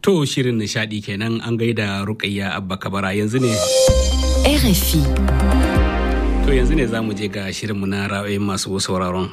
To shirin nishadi kenan an gaida Rukayya Abba Kabara yanzu ne. RFI. To yanzu ne za mu je ga shirinmu na ra'ayoyin masu sauraron.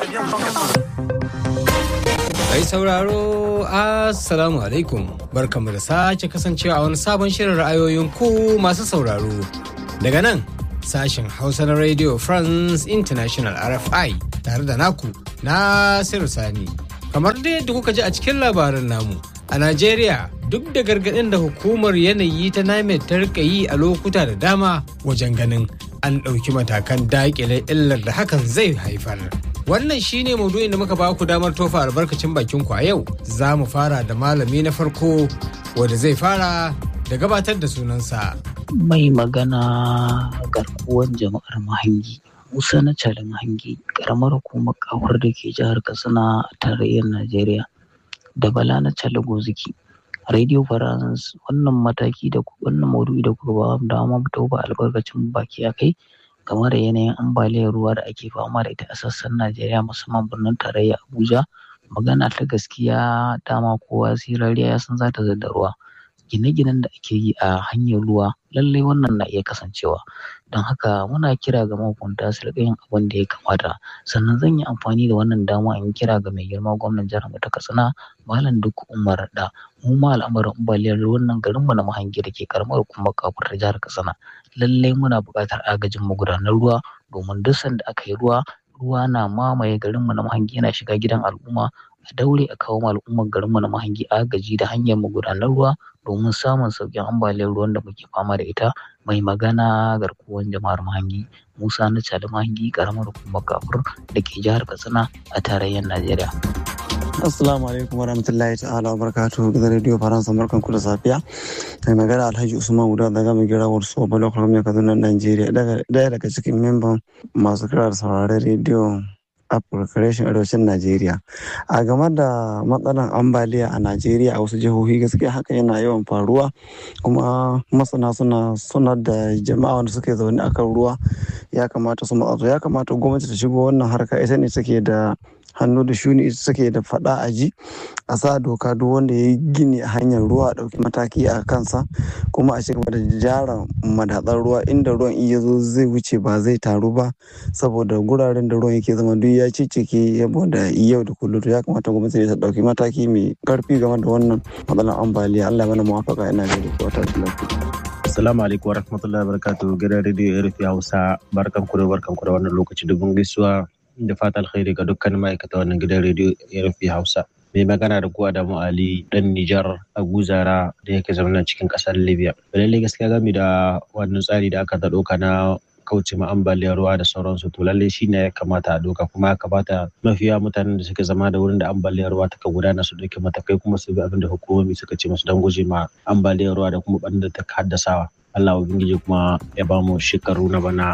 Kai sauraro Assalamu alaikum barkamu da sake kasancewa a wani sabon shirin ra'ayoyin ku masu sauraro. Daga nan sashen Hausa na Radio France International RFI tare da naku Nasiru Sani. Kamar dai yadda kuka ji a cikin labarin namu. A Najeriya duk da gargaɗin da hukumar yanayi ta NIMET ta rika yi a lokuta da dama wajen ganin an ɗauki matakan daƙile illar da hakan zai haifar. Wannan shine maudu'in da muka ba ku damar tofa albarkacin bakin ku a yau. Za mu fara da malami na farko wanda zai fara da gabatar da sunansa. Mai magana garkuwan jama'ar mahangi. Musa na Cali Mahangi, ƙaramar hukumar kawar da ke jihar Katsina a tarayyar Najeriya. da Bala na Challa Goziki. Radio France wannan mataki da wannan maudu'i da kuka ba mu dama mu tauba albarkacin baki a kai game da yanayin ambaliyar ruwa da ake fama da ita a sassan Najeriya musamman birnin tarayya Abuja. Magana ta gaskiya dama kowa sirariya ya san za ta da ruwa. Gine-ginen da ake yi a hanyar ruwa lallai wannan na iya kasancewa. Don haka muna kira ga mahukunta su riƙa yin abin da ya kamata. Sannan zan yi amfani da wannan dama in kira ga mai girma gwamnan jihar mu ta Katsina Malam Duk Umar da mu ma al'amarin ambaliyar ruwan nan garin mu na Mahangi da ke karamar hukumar kafur ta jihar Katsina. Lallai muna buƙatar agajin magudanar ruwa domin duk sanda aka yi ruwa ruwa na mamaye garin mu na Mahangi yana shiga gidan al'umma a daure a kawo ma al'ummar garin mu na Mahangi agaji da hanyar magudanar ruwa domin samun sauƙin ambaliyar ruwan da muke fama da ita mai magana garkuwan jama'ar Mahangi Musa na Cali Mahangi karamar hukumar kafur da ke jihar Katsina a tarayyar Najeriya. Assalamu alaikum warahmatullahi ta'ala wa barakatuhu gidan rediyo Faransa barkan ku da safiya. Mai magana Alhaji Usman Uda daga mai gira wasu Obalo Kwame Kaduna Najeriya daya daga cikin memban masu kira da sauraron rediyo Africa Reshen Arewacin Najeriya. A game da matsalan ambaliya a Najeriya a wasu jihohi gaskiya haka yana yawan faruwa kuma masana suna sanar da jama'a wanda suke zaune akan ruwa ya kamata su matsa ya kamata gwamnati ta shigo wannan harka ita ne take da hannu da shuni ita suke da fada a ji a sa doka duk wanda ya yi gini a hanyar ruwa a ɗauki mataki a kansa kuma a cigaba da jara madatsar ruwa inda ruwan iya zo zai wuce ba zai taru ba saboda guraren da ruwan yake zama duk ya cicike saboda yau da kullum ya kamata gwamnati ta ɗauki mataki mai karfi game da wannan matsalar ambaliya Allah mana muwafaka ina da wata lafiya. Assalamu alaikum warahmatullahi wabarakatuh gidan rediyo RFI Hausa barkan ku da barkan ku da wannan lokaci dubun gaisuwa da fata alkhairi ga dukkan ma'aikata wannan gidan rediyo RFI Hausa. Mai magana da kuwa Adamu Ali dan Nijar a Guzara da yake zaune cikin kasar Libya. Lallai gaskiya game da wannan tsari da aka ɗauka na kauce ma ambaliyar ruwa da sauransu to lallai shi ne ya kamata a doka kuma ya kamata mafiya mutanen da suke zama da wurin da ambaliyar ruwa ta gudana su dauke matakai kuma su bi abin da hukumomi suka ce musu don guje ma ambaliyar ruwa da kuma ɓannin da ta haddasawa Allah ubangiji kuma ya ba mu shekaru na bana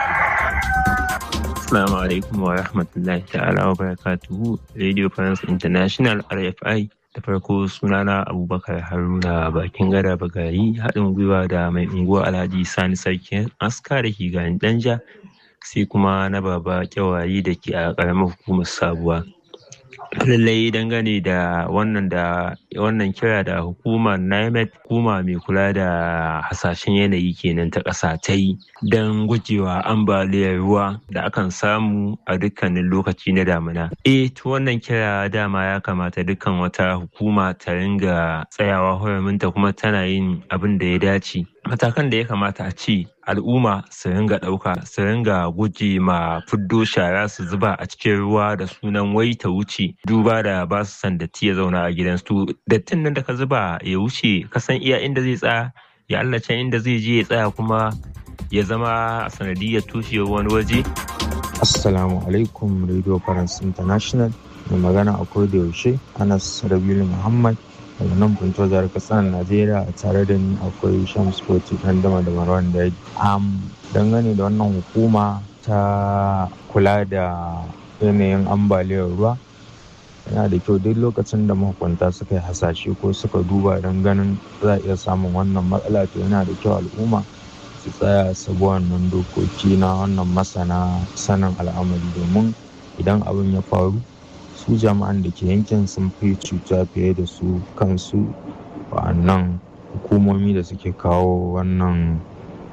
Assalamu alaikum wa rahmatullahi ta'ala wa barakatuhu Radio France International RFI da farko sunana Abubakar Haruna bakin gada bagari haɗin gwiwa da mai unguwa Alhaji Sani Sarki aska da ke ganin Danja sai kuma na baba kyawayi da ke a ƙaramar hukumar sabuwa. lallai dangane da wannan da wannan kira da hukumar NIMET hukuma mai kula da hasashen yanayi kenan ta ƙasa ta yi don gujewa ambaliyar ruwa da akan samu a dukkanin lokaci na damina. Eh to wannan kira dama ya kamata dukkan wata hukuma ta ringa tsayawa huraminta kuma tana yin abin da ya dace. Matakan da ya kamata a ce al'umma su ringa ɗauka su ringa guje ma fiddo shara su zuba a cikin ruwa da sunan wai ta wuce duba da ba su san datti ya zauna a gidansu dattin nan da ka zuba ya wuce ka san iya inda zai tsaya ya Allah can inda zai je ya tsaya kuma ya zama sanadiyar tushewar wani waje Assalamu alaikum Radio France International mai magana a da yaushe Anas Rabiulu Muhammad daga nan Punto jihar Katsina Najeriya tare da ni akwai Shams Koti dan dama da Marwan Daji. Am dangane da wannan hukuma ta kula da yanayin ambaliyar ruwa yana da kyau duk lokacin da mahukunta suka yi hasashe ko suka duba don ganin za a iya samun wannan matsala to yana da kyau al'umma su tsaya su bi wannan dokoki na wannan masana sanin al'amari domin idan abin ya faru su jama'an da ke yankin sun fi cuta fiye da su kansu wa'annan hukumomi da suke kawo wannan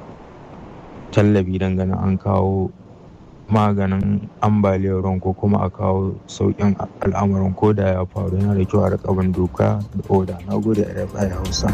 tallafi dangane an kawo maganin ambaliyar ruwan ko kuma a kawo sauƙin al'amarin ko da ya faru yana da kyau a rika bin doka da oda na gode a rfi hausa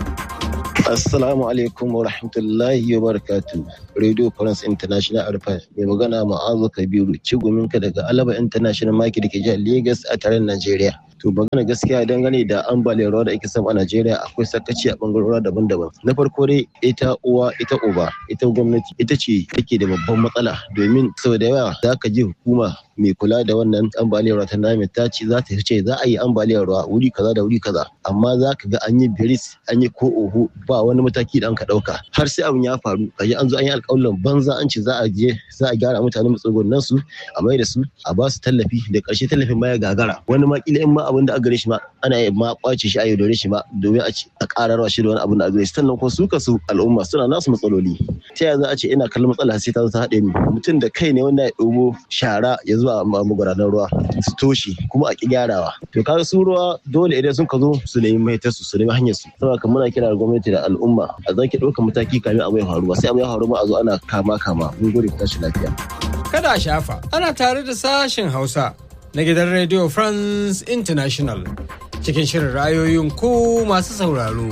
Assalamu alaikum wa rahmatullahi wa barakatu. Radio France International Arfa mai magana ma'azu Kabiru ciguminka daga Alaba International Market da ke jihar Lagos a taron Najeriya. To magana gaskiya dangane da ambaliyar ruwa da ake samu a Najeriya akwai sakaci a bangarorin daban-daban. Na farko dai ita uwa ita uba ita gwamnati ita ce take da babban matsala domin sau da yawa za ka ji hukuma mai kula da wannan ambaliyar ruwa ta nami ta ce za ta ce za a yi ambaliyar ruwa wuri kaza da wuri kaza amma za ka ga an yi biris an yi ko oho ba wani mataki da an ka dauka har sai abin ya faru kaji an zo an yi alƙawarin banza an ce za a je za a gyara mutane matsugunan su a mai da su a ba su tallafi da ƙarshe tallafin ma ya gagara wani ma kila in ma abin da a gare shi ma ana yi ma kwace shi a yaudare shi ma domin a ci a ƙararwa shi da wani abin da a gare shi sannan kuma su kasu al'umma suna nasu matsaloli ta yaya za a ce ina kallon matsala sai ta zo ta haɗe ni mutum da kai ne wanda ya ɗobo shara ya zuwa magudanar ruwa su toshe kuma a ƙi gyarawa to kaga su ruwa dole idan sun ka zo su nemi maitarsu su nemi hanyar su saboda kan muna kira da gwamnati da al'umma a zaki ɗaukar mataki kamin abu ya faru ba sai abu ya faru ba a zo ana kama kama mun gode ku tashi lafiya. Kada a shafa ana tare da sashen Hausa na gidan Radio France International cikin shirin ra'ayoyin ku masu sauraro.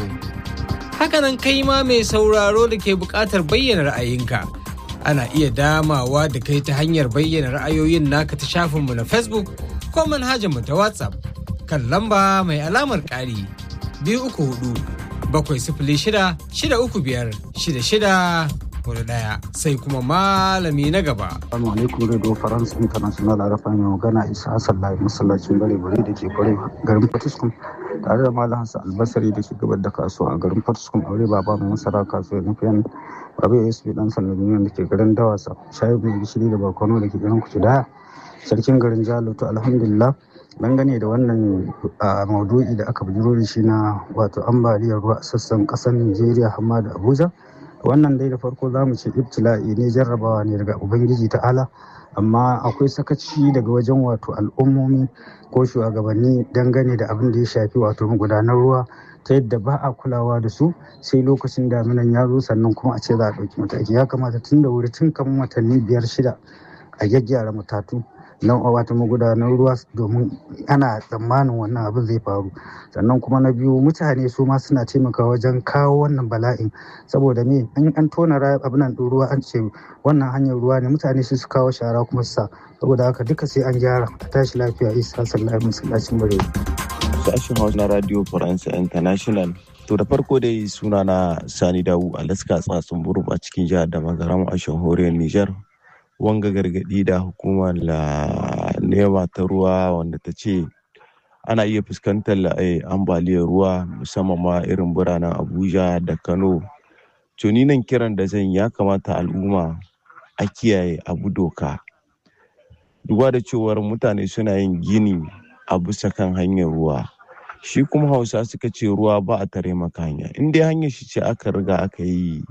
Hakanan kai ma mai sauraro da ke buƙatar bayyana ra'ayinka. Ana iya damawa da kai ta hanyar bayyana ra'ayoyin naka ta shafinmu na Facebook ko manhajarmu ta WhatsApp kan lamba mai alamar ƙari biyu uku hudu bakwai sifili shida shida uku biyar shida shida hudu daya sai kuma malami na gaba. Assalamu alaikum Radio France International a rafa mai magana Isa Hassan Lai masallacin bare bare da ke kware garin Fatiskum tare da Malam Hassan Albasari da ke gabar da kasuwa a garin Fatiskum aure baba mai masara kasuwa na fiyan Babu ASP dan sanar da ke garin Dawasa shayi mai gishiri da barkono da ke garin Kucida sarkin garin Jalo to alhamdulillah dangane da wannan maudu'i da aka bujiro da shi na wato ambaliyar ruwa a sassan kasar Nigeria hamma da Abuja wannan dai da farko za mu ce ibtila'i ne jarrabawa ne daga ubangiji ta'ala amma akwai sakaci daga wajen wato al'ummomi ko shugabanni dangane da abin da ya shafi wato magudanar ruwa ta yadda ba a kulawa da su sai lokacin daminan ya zo sannan kuma a ce za a ɗauki mataki ya kamata tun da wuri tun kamar watanni biyar shida a gyaggyara matatu na wata magudanar ruwa domin ana tsammanin wannan abin zai faru sannan kuma na biyu mutane su ma suna taimakawa wajen kawo wannan bala'in saboda me in an tona abin ɗin ruwa an ce wannan hanyar ruwa ne mutane su kawo shara kuma su sa saboda haka duka sai an gyara a tashi lafiya isa sallallahu masallacin bare sashen hausa na radio france international to da farko dai suna na sani dawu alaska tsatsun burum a cikin jihar da magaram a shahoriyar niger wanga gargadi da hukumar nema ta ruwa wanda ta ce ana iya fuskantar ambaliyar ruwa musamman ma irin biranen abuja da kano tuni nan kiran da zan ya kamata al'umma a kiyaye abu doka duba da cewar mutane suna yin gini a bisa kan hanyar ruwa shi kuma hausa suka ce ruwa ba a tare maka hanya in dai hanyar shi ce aka riga aka yi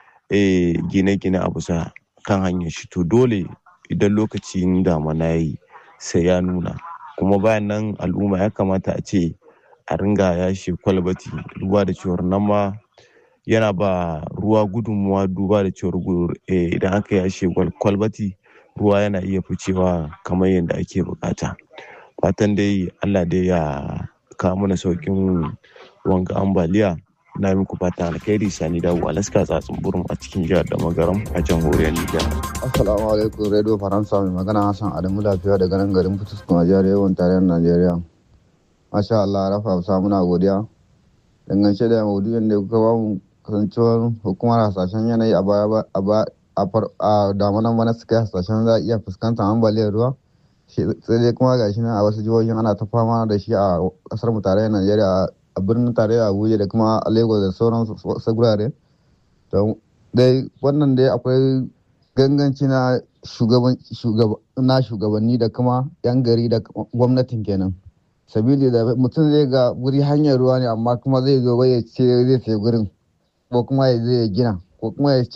gine-gine a bisa kan hanyar shi to dole idan lokacin damana yi sai ya nuna kuma bayan nan al'umma ya kamata a ce a ringa yashe kwalbati duba da cewar nan ma yana ba ruwa gudunmuwa duba da cewar idan aka yashe kwalbati ruwa yana iya ficewa kamar yadda ake bukata fatan dai allah dai ya kawo mana saukin wanga ambaliya na muku fata alkhairi sani dawo alaska tsatsin burin a cikin jihar da magaram a jamhuriyar nijar assalamu alaikum radio faransa mai magana hassan adamu lafiya daga nan garin fitus kuma jihar yawan tarayyar najeriya masha allah rafa hausa muna godiya dangance da maudu'in da kuka bamu kasancewar hukumar hasashen yanayi a baya a damanan bana suka yi hasashen za a iya fuskantar ambaliyar ruwa sai dai kuma gashi nan a wasu jihohin ana ta fama da shi a kasar mu tarayyar najeriya a birnin tarayya abuja da kuma a lagos da sauran wasu gurare dai wannan dai akwai ganganci na shugabanni da kuma yan gari da gwamnatin kenan sabili da mutum zai ga wuri hanyar ruwa ne amma kuma zai zo bai ce zai sai gurin ko kuma ya zai gina ko kuma ya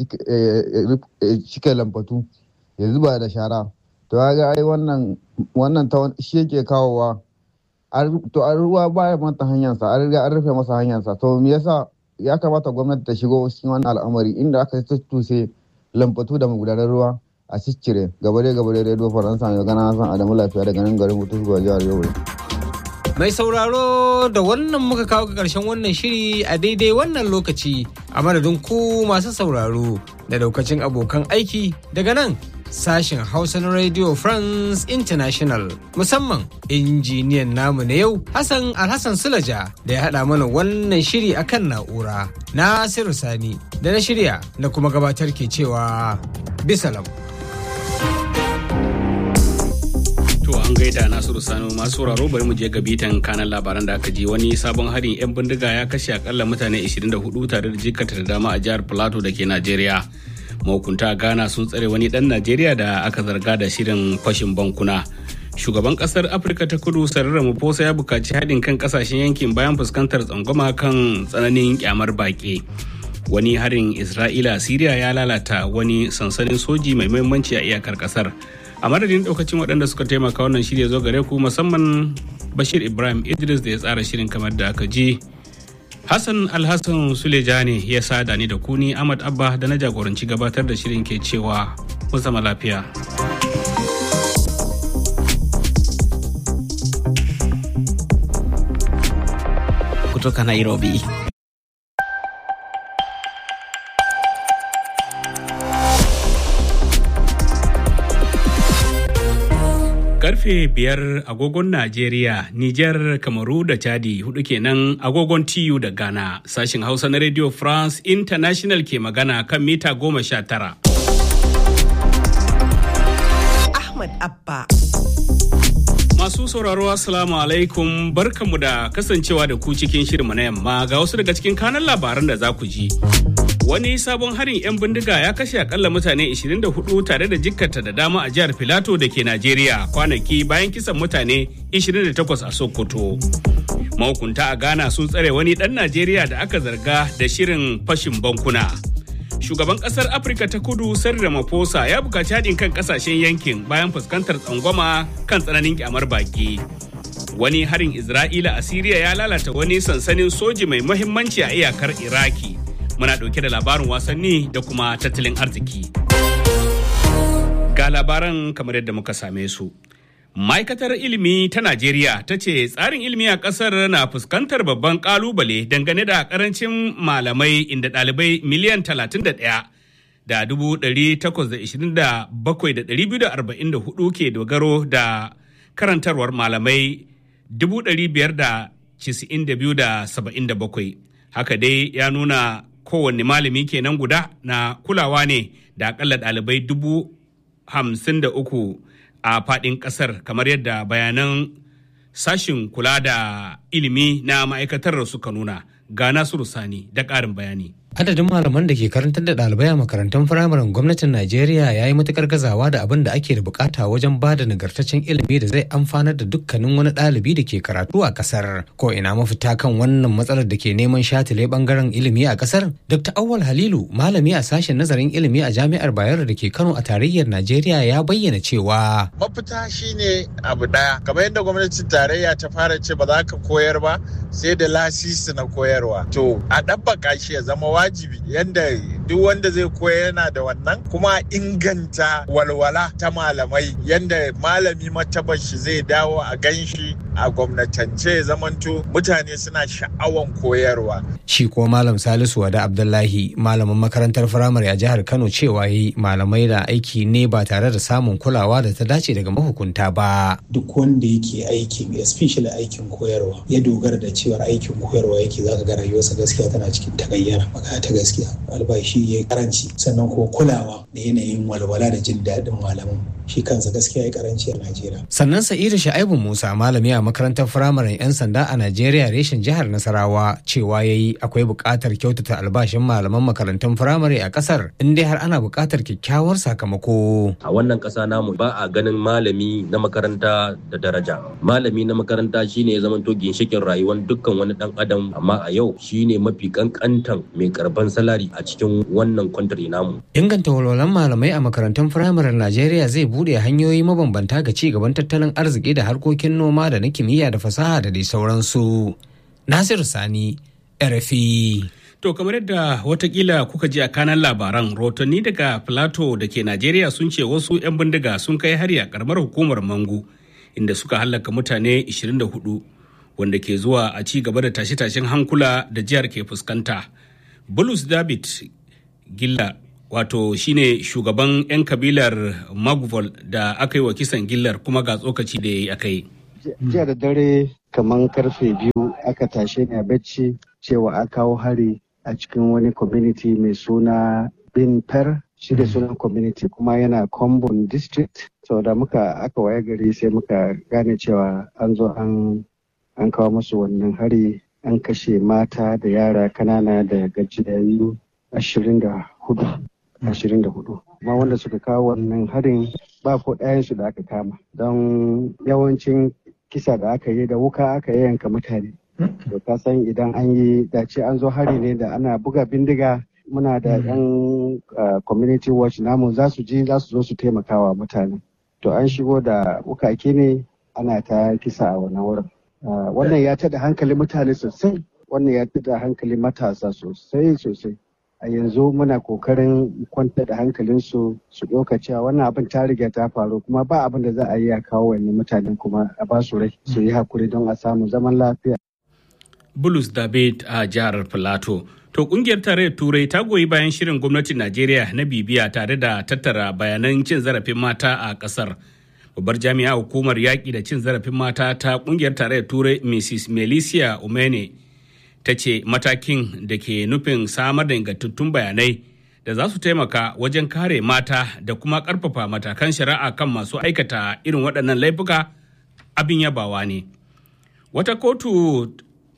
cike lambatu ya zuba da shara to ga ai wannan wannan shi yake kawowa to a ruwa ba ya mata hanyarsa an riga an rufe masa hanyarsa to me yasa ya kamata gwamnati ta shigo cikin wannan al'amari inda aka tuttuse lambatu da magudanar ruwa a ciccire gabare gabare radio faransa mai gana san adamu lafiya daga nan garin mutu zuwa jihar yobe Mai sauraro da wannan muka kawo ga ƙarshen wannan shiri a daidai wannan lokaci a madadin ku masu sauraro da daukacin abokan aiki daga nan sashen Hausa na Radio France International musamman injiniyan namu na yau Hassan Alhassan Sulaja da ya haɗa mana wannan shiri akan na'ura. Nasiru Sani da na shirya da kuma gabatar ke cewa bisalam. To an gaida Nasiru Sani masu sauraro bari mu je ga bitan kanan labaran da aka ji wani sabon harin 'yan bindiga ya kashe akalla mutane 24 tare da jikata da dama a jihar Plateau da ke Najeriya. Mahukunta a Ghana sun tsare wani dan Najeriya da aka zarga da shirin fashin bankuna. Shugaban kasar Afirka ta kudu Cyril Ramaphosa ya bukaci haɗin kan kasashen yankin bayan fuskantar tsangwama kan tsananin kyamar baƙi. Wani harin Isra'ila Siriya ya lalata wani sansanin soji mai muhimmanci a iyakar kasar. a madadin daukacin waɗanda suka taimaka wannan shirya zo gare ku musamman bashir ibrahim idris da ya tsara shirin kamar da aka ji hassan alhassan suleja ne ya sada ni da kuni ahmad abba da na jagoranci gabatar da shirin ke cewa mun zama lafiya kutoka nairobi karfe biyar agogon Najeriya, Nijar, Kamaru da Chadi hudu kenan agogon TU da Ghana. Sashin Hausa na Radio France International ke magana kan mita goma sha tara. Ahmad Abba. Masu sauraro Assalamu alaikum barkanmu da kasancewa da ku cikin shirinmu na yamma ga wasu daga cikin kanan labaran da za ku ji. Wani sabon harin 'yan bindiga ya kashe akalla mutane 24 tare da jikkata da dama a jihar Filato da ke Najeriya kwanaki bayan kisan mutane 28 a Sokoto. Mahukunta a Ghana sun tsare wani ɗan Najeriya da aka zarga da shirin fashin bankuna. Shugaban ƙasar Afirka ta kudu Cyril Ramaphosa ya buƙaci haɗin kan ƙasashen yankin bayan fuskantar tsangwama kan tsananin kyamar baki. Wani harin Isra'ila a Siriya ya lalata wani sansanin soji mai muhimmanci a iyakar Iraki. muna ɗauke da labarin wasanni da kuma tattalin arziki. Ga labaran kamar yadda muka same su. Ma'aikatar ilimi ta Najeriya ta ce tsarin ilimi a ƙasar na fuskantar babban ƙalubale dangane da ƙarancin malamai inda ɗalibai miliyan 31 da 827,244 ke dogaro da karantarwar malamai 592,77. Haka dai ya nuna kowanne malami kenan guda na kulawa ne da akalla ɗalibai dubu hamsin da uku a faɗin ƙasar kamar yadda bayanan sashin kula da ilimi na ma'aikatar suka nuna ga nasiru sani da ƙarin bayani Adadin malaman da ke karantar da ɗalibai a makarantun firamaren gwamnatin Najeriya ya yi matukar gazawa da abin da ake da bukata wajen ba da nagartaccen ilimi da zai amfanar da dukkanin wani ɗalibi da ke karatu a ƙasar. Ko ina mafita kan wannan matsalar da ke neman shatile bangaren ilimi a ƙasar? Dr. Awwal Halilu, malami a sashen nazarin ilimi a Jami'ar Bayero da ke Kano a tarayyar Najeriya ya bayyana cewa. Mafita shine abu ɗaya, kamar yadda gwamnatin tarayya ta fara ce ba za ka koyar ba sai da lasisi na koyarwa. To, a ɗabbaka shi ya zama wajibi yadda duk wanda zai koya yana da wannan kuma inganta walwala ta malamai yadda malami matabar shi zai dawo a ganshi a gwamnatance zamanto mutane suna sha'awan koyarwa. Shi ko Malam Salisu Wada Abdullahi malamin makarantar firamare a jihar Kano cewa yi malamai da aiki ne ba tare da samun kulawa da ta dace daga mahukunta ba. Duk wanda yake aikin especially aikin koyarwa ya dogara da cewar aikin koyarwa yake zaka ga rayuwarsa gaskiya tana cikin tagayyara magana ta gaskiya albashi ya karanci sannan ko kulawa da yanayin walwala da jin daɗin malamin shi kansa gaskiya ya karanci a Najeriya. Sannan Sa'idu Sha'ibu Musa malami a makarantar firamaren 'yan sanda a Najeriya reshen jihar Nasarawa cewa ya yi akwai buƙatar kyautata albashin malaman makarantun firamare a ƙasar in dai har ana buƙatar kyakkyawar sakamako. A wannan ƙasa namu ba a ganin malami na makaranta da daraja. Malami na makaranta shine ya zamanto ginshikin rayuwar dukkan wani ɗan adam amma a yau shine mafi kankantan mai karban salari a cikin wannan kwantari namu. Inganta walwalan malamai a makarantun firamaren Najeriya zai bude hanyoyi mabambanta ga ci gaban tattalin arziki da harkokin noma da na na kimiyya da fasaha da dai sauransu. Nasiru Sani, RFI. To kamar yadda watakila kuka ji a kanan labaran rotanni daga Plateau da ke Najeriya sun ce wasu 'yan bindiga sun kai hari a karamar hukumar Mangu inda suka hallaka mutane 24 wanda ke zuwa a ci gaba da tashe-tashen hankula da jihar ke fuskanta. Bulus David Gilla wato shine shugaban 'yan kabilar Maguvol da aka yi wa kisan gillar kuma ga tsokaci da ya yi aka yi. Jiya da dare kamar karfe biyu aka tashe ni a bacci cewa a kawo hari a cikin wani community mai suna bin per shi da sunan community kuma yana combon district so da muka aka waye gari sai muka gane cewa an zo an an kawo musu wannan hari an kashe mata da yara kanana da gajiyayyu ashirin da hudu ashirin da hudu kuma wanda suka kawo wannan harin ba ko ɗayansu da aka kama don yawancin kisa da aka yi da wuka aka yanka mutane to ka san idan an yi dace an zo hari ne da ana buga bindiga muna da yan community watch namu za su ji za su zo su taimakawa mutane to an shigo da wukake ne ana ta kisa a wannan wurin wannan ya tada hankali mutane sosai wannan ya tada hankali matasa sosai sosai a yanzu muna kokarin kwantar da hankalinsu su ɗauka cewa wannan abin ta riga ta faru kuma ba abin da za a yi a kawo wani mutanen kuma a ba su rai su yi hakuri don a samu zaman lafiya. Bulus David a jihar Filato. To kungiyar tarayyar Turai ta goyi bayan shirin gwamnatin Najeriya na bibiya tare da tattara bayanan cin zarafin mata a kasar. Babbar jami'a hukumar yaƙi da cin zarafin mata ta kungiyar tarayyar Turai Mrs. Melissa Umene ta ce matakin da ke nufin samar da ingantattun bayanai da za su taimaka wajen kare mata da kuma ƙarfafa matakan shari'a kan masu aikata irin waɗannan laifuka abin yabawa ne. Wata kotu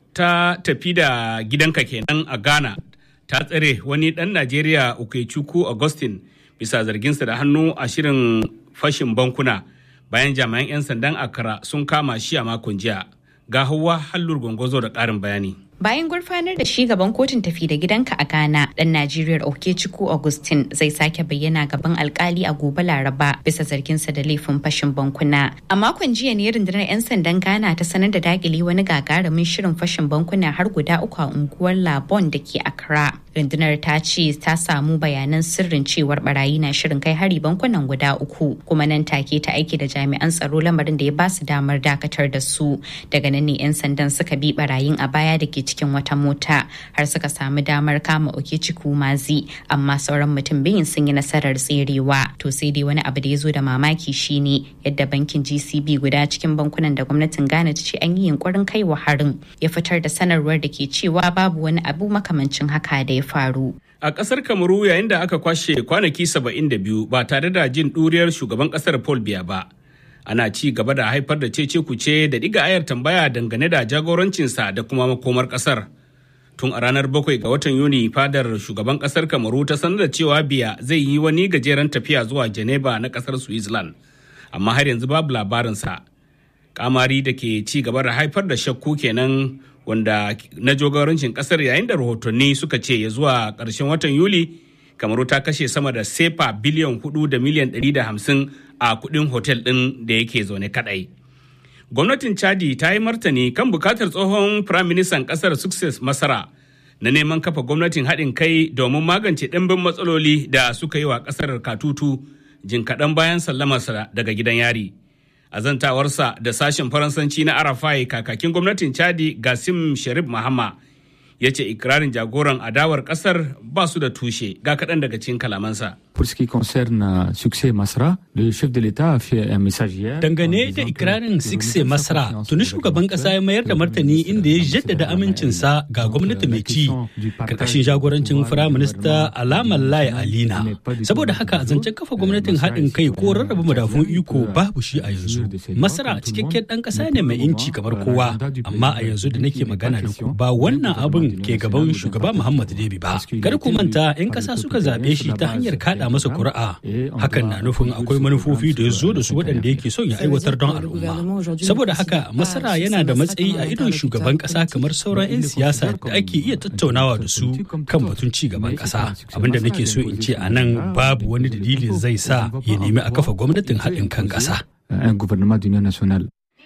ta tafi da gidanka kenan a Ghana ta tsare wani ɗan Najeriya Ukechukwu Augustine bisa zarginsa da hannu a shirin fashin bankuna bayan jami'an 'yan sandan Accra sun kama shi a makon jiya. Ga hawa hallur gwangwazo da ƙarin bayani. Bayan gurfanar da shi gaban kotun tafi da gidanka a Ghana, dan Najeriya Okechukwu Augustine zai sake bayyana gaban alkali a gobe Laraba bisa zarginsa da laifin fashin bankuna. A makon jiya ne rundunar 'yan sandan Ghana ta sanar da dakile wani gagarumin shirin fashin bankuna har guda uku a unguwar Labon da ke Accra. Rundunar ta ce ta samu bayanan sirrin cewar barayi na shirin kai hari bankunan guda uku, kuma nan take ta aiki da jami'an tsaro lamarin da ya ba su damar dakatar da su. Daga nan ne 'yan sandan suka bi barayin a baya da ke cikin wata mota har suka samu damar kama Okechukwu Mazi amma sauran mutum biyun sun yi nasarar tserewa to sai dai wani abu da ya zo da mamaki shine yadda bankin GCB guda cikin bankunan da gwamnatin Ghana ta ce an yi yunkurin kai wa harin ya fitar da sanarwar da ke cewa babu wani abu makamancin haka da ya faru. A ƙasar Kamaru yayin da aka kwashe kwanaki 72 ba tare da jin ɗuriyar shugaban ƙasar Paul Biya ba. ana ci gaba da haifar da cece kuce da diga ayar tambaya dangane da jagorancinsa da kuma makomar kasar tun a ranar bakwai ga watan yuni fadar shugaban kasar kamaru ta sanar da cewa biya zai yi wani gajeren tafiya zuwa geneva na kasar switzerland amma har yanzu babu labarinsa kamari da ke ci gaba da haifar da shakku kenan wanda na jagorancin kasar yayin da rahotanni suka ce ya zuwa ƙarshen watan yuli kamaru ta kashe sama da sefa biliyan hudu da miliyan ɗari da hamsin a kudin hotel ɗin da yake zaune kadai. Gwamnatin Chadi ta yi martani kan bukatar tsohon firaministan ƙasar Success Masara na neman kafa gwamnatin haɗin kai domin magance ɗimbin matsaloli da suka yi wa ƙasar katutu jin kaɗan bayan sallamarsa daga gidan yari. A zantawarsa da sashen Faransanci na Arafai kakakin gwamnatin Chadi Gasim Sharif Mahama ya ce ikirarin jagoran adawar ƙasar ba su da tushe ga kaɗan daga cikin kalamansa. Pour ce qui concerne Succès Masra, le chef de l'État a fait un message hier. Dangane da ikirarin Succès Masra, tuni shugaban kasa ya mayar da martani inda ya jaddada amincinsa ga gwamnati mai ci karkashin jagorancin Firaminista Alamar Lai Alina. Saboda haka zancen kafa gwamnatin haɗin kai ko rarraba madafun iko babu shi a yanzu. Masra cikakken ɗan ƙasa ne mai inci kamar kowa, amma a yanzu da nake magana da ku ba wannan abin ke gaban shugaba Muhammad Debi ba. Kar ku manta 'yan ƙasa suka zaɓe shi ta hanyar kaɗa naɗa masa kuri'a hakan na nufin akwai manufofi da ya zo da su waɗanda yake son ya aiwatar don al'umma saboda haka masara yana da matsayi a idon shugaban ƙasa kamar sauran 'yan siyasa da ake iya tattaunawa da su kan batun ci gaban ƙasa abinda nake so in ce a nan babu wani dalili zai sa ya nemi a kafa gwamnatin haɗin kan ƙasa.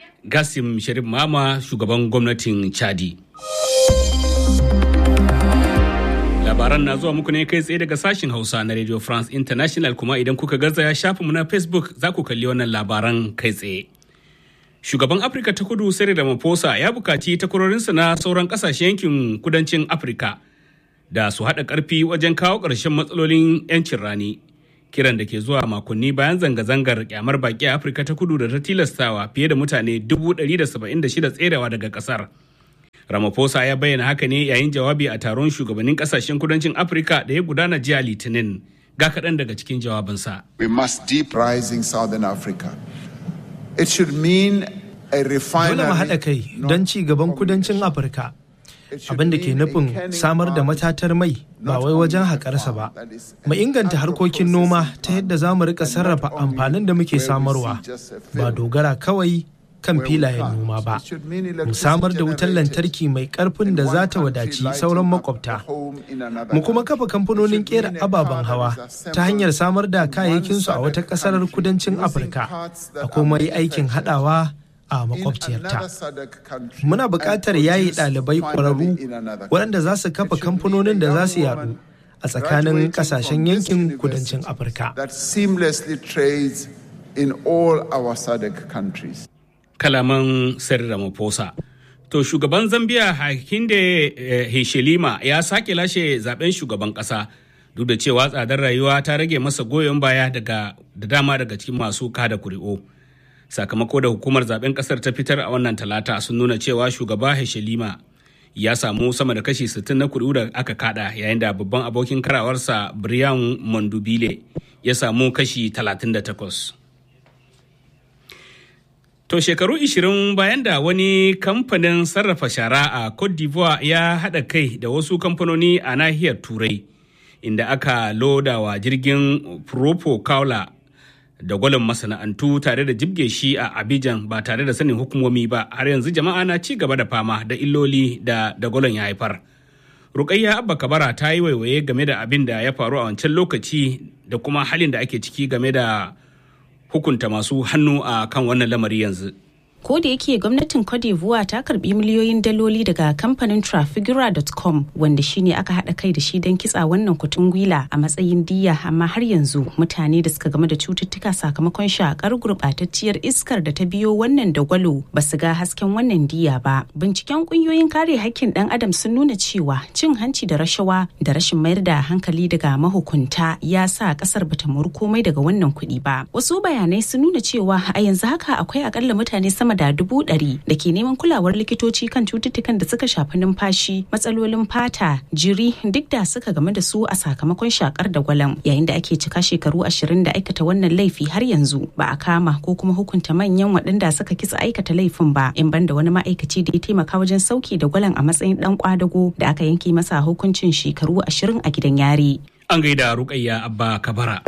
Gasim Sharif Mama shugaban gwamnatin Chadi. Labaran na zuwa muku ne kai tsaye daga sashen Hausa na Radio France International kuma idan kuka garzaya shafinmu na Facebook za ku kalli wannan labaran kai tsaye. Shugaban Afirka ta kudu Cyril Ramaphosa ya bukaci takwarorinsa na sauran kasashen yankin kudancin Afirka da su haɗa ƙarfi wajen kawo ƙarshen matsalolin 'yancin rani. Kiran da ke zuwa makonni bayan zanga-zangar kyamar baki a Afirka ta kudu da ta tilastawa fiye da mutane 176 tserewa daga ƙasar. Ramaphosa ya bayyana haka ne yayin jawabi a taron shugabannin kasashen kudancin Afirka da ya gudana jiya Litinin. Ga kaɗan daga cikin jawabinsa. We must deep rising Southern Africa. It should mean a Dole mu refinery. haɗa kai don ci gaban kudancin Afirka. Abin da ke nufin samar da matatar mai ba wai wajen haƙarsa ba. Mu inganta harkokin noma ta yadda za mu rika sarrafa amfanin da muke samarwa ba dogara kawai kan filayen noma ba. Mu samar da wutar lantarki mai ƙarfin da za ta wadaci sauran makwabta. Mu kuma kafa kamfanonin ƙera ababen hawa ta hanyar samar da kayayyakinsu a wata ƙasar kudancin Afirka. A kuma yi aikin haɗawa a makwabciyarta. Muna buƙatar yayi ɗalibai ƙwararru waɗanda za su kafa kamfanonin da za su yaɗu a tsakanin ƙasashen yankin kudancin Afirka. That seamlessly trades in all our SADC countries. Kalaman Cyril Ramaphosa. To shugaban Zambia Hakainde eh, Hichilema ya sake lashe zaben shugaban ƙasa duk da cewa tsadar rayuwa ta rage masa goyon baya daga da dama daga cikin masu kada kuri'u. sakamako da hukumar zaben kasar ta fitar a wannan talata sun nuna cewa shugaba Heshelima ya samu sama da kashi 60 na kuri'u da aka kada yayin da babban abokin karawarsa Brian Mondubile ya samu kashi 38. To shekaru 20 bayan da wani kamfanin sarrafa shara a Cote d'Ivoire ya haɗa kai da wasu kamfanoni a nahiyar Turai inda aka loda wa jirgin Propo Kaula da gwalin masana'antu tare da jibge shi a Abidjan ba tare da sanin hukumomi ba har yanzu jama'a na ci gaba da fama da illoli da da gwalin ya haifar. Rukayya Abba Kabara ta yi waiwaye game da abin da ya faru a wancan lokaci da kuma halin da ake ciki game da hukunta masu hannu a kan wannan lamari yanzu. ko da yake gwamnatin Cote d'Ivoire ta karbi miliyoyin daloli daga kamfanin Trafigura.com wanda shine aka hada kai da shi don kitsa wannan kutun gwila a matsayin diya amma har yanzu mutane da suka game da cututtuka sakamakon shakar gurbatacciyar iskar da ta biyo wannan dagwalo ba su ga hasken wannan diya ba. Binciken kungiyoyin kare hakkin dan adam sun nuna cewa cin hanci da rashawa da rashin mayar da hankali daga mahukunta ya sa kasar bata muru komai daga wannan kuɗi ba. Wasu bayanai sun nuna cewa a yanzu haka akwai akalla mutane sama da dubu ɗari da ke neman kulawar likitoci kan cututtukan da suka shafi numfashi matsalolin fata jiri duk da suka game da su a sakamakon shakar da gwalam yayin da ake cika shekaru ashirin da aikata wannan laifi har yanzu ba a kama ko kuma hukunta manyan waɗanda suka kitsa aikata laifin ba in banda wani ma'aikaci da ya taimaka wajen sauki da gwalan a matsayin ɗan kwadago da aka yanke masa hukuncin shekaru ashirin a gidan yari. An gaida Rukayya Abba Kabara.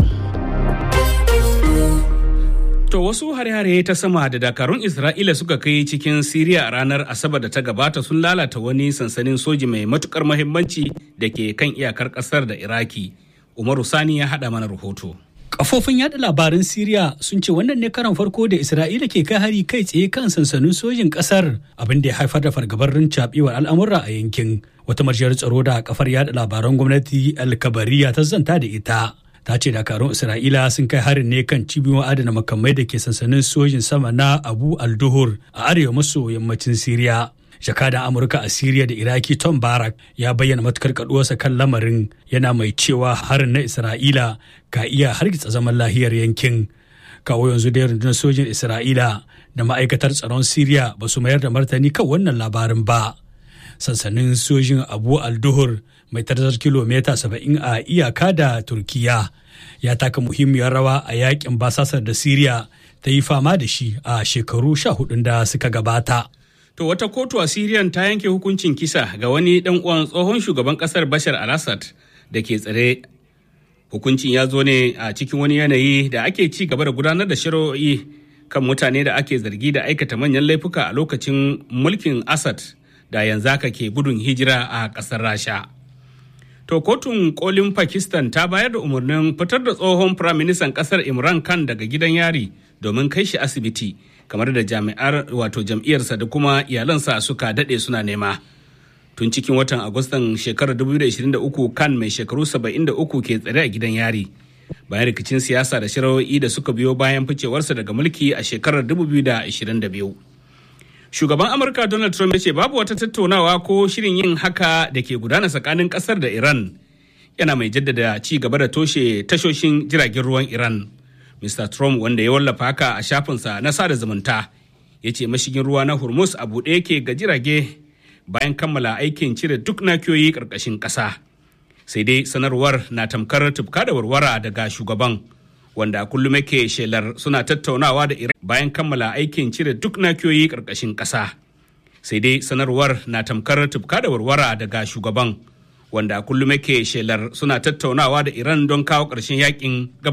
To wasu hare-hare ta sama da dakarun Isra'ila suka kai cikin Siriya a ranar Asabar da ta gabata sun lalata wani sansanin soji mai matukar mahimmanci da ke kan iyakar kasar da Iraki. Umaru Sani ya haɗa mana rahoto. Kafofin yada labaran Siriya sun ce wannan ne karan farko da Isra'ila ke kai hari kai tsaye kan sansanin sojin kasar abin da ya haifar da fargabar rincaɓewar al'amura a yankin. Wata marjiyar tsaro da kafar yada labaran gwamnati Alkabariya ta zanta da ita. ta ce dakarun isra'ila sun kai harin ne kan cibiyoyin adana makamai da ke sansanin sojin sama na abu al-duhur a arewa maso yammacin siriya jakadan amurka a siriya da iraki tom barak ya bayyana matukar kaduwarsa kan lamarin yana mai cewa harin na isra'ila ka iya hargitsa zaman lahiyar yankin kawo yanzu da rundunar sojin isra'ila da ma'aikatar tsaron siriya ba su mayar da martani kan wannan labarin ba sansanin sojin abu al-duhur mai tarzar kilomita 70 a iyaka da turkiya ya taka muhimmiyar rawa a yakin basasar da siriya ta yi fama da shi a shekaru sha hudun da suka gabata To wata kotu a Siriyan ta yanke hukuncin kisa ga wani dan uwan tsohon shugaban kasar Bashar al-Assad da ke tsare. Hukuncin ya zo ne a cikin wani yanayi da ake ci gaba da gudanar da shari'o'i kan mutane da ake zargi da aikata manyan laifuka a lokacin mulkin Assad da yanzu haka ke gudun hijira a ƙasar Rasha. To kotun kolin Pakistan ta bayar da umarnin fitar da tsohon firaministan ƙasar Imran Khan daga gidan yari domin kai shi asibiti kamar da jami'ar wato jam'iyyarsa da kuma iyalansa suka daɗe suna nema tun cikin watan agustan shekarar 2023 kan mai shekaru 73 ke tsare a gidan yari bayan rikicin siyasa da shirawoyi da suka biyo bayan ficewarsa daga mulki a shekarar 2022 shugaban amurka donald trump ya ce babu wata tattaunawa ko shirin yin haka da ke gudana tsakanin kasar da iran yana mai jaddada ci gaba da toshe tashoshin jiragen ruwan iran mr trump wanda ya wallafa haka a shafinsa na sada zumunta ya ce mashigin ruwa na hormuz a buɗe yake ga jirage bayan kammala aikin cire duk nakiyoyi ƙarƙashin ƙasa sai dai sanarwar na tamkar tufka da warwara daga shugaban wanda kullum yake shelar suna tattaunawa da iran bayan kammala aikin cire duk nakiyoyi ƙarƙashin ƙasa sai dai sanarwar na tamkar tufka da warwara daga shugaban wanda kullum yake shelar suna tattaunawa da iran don kawo ƙarshen yakin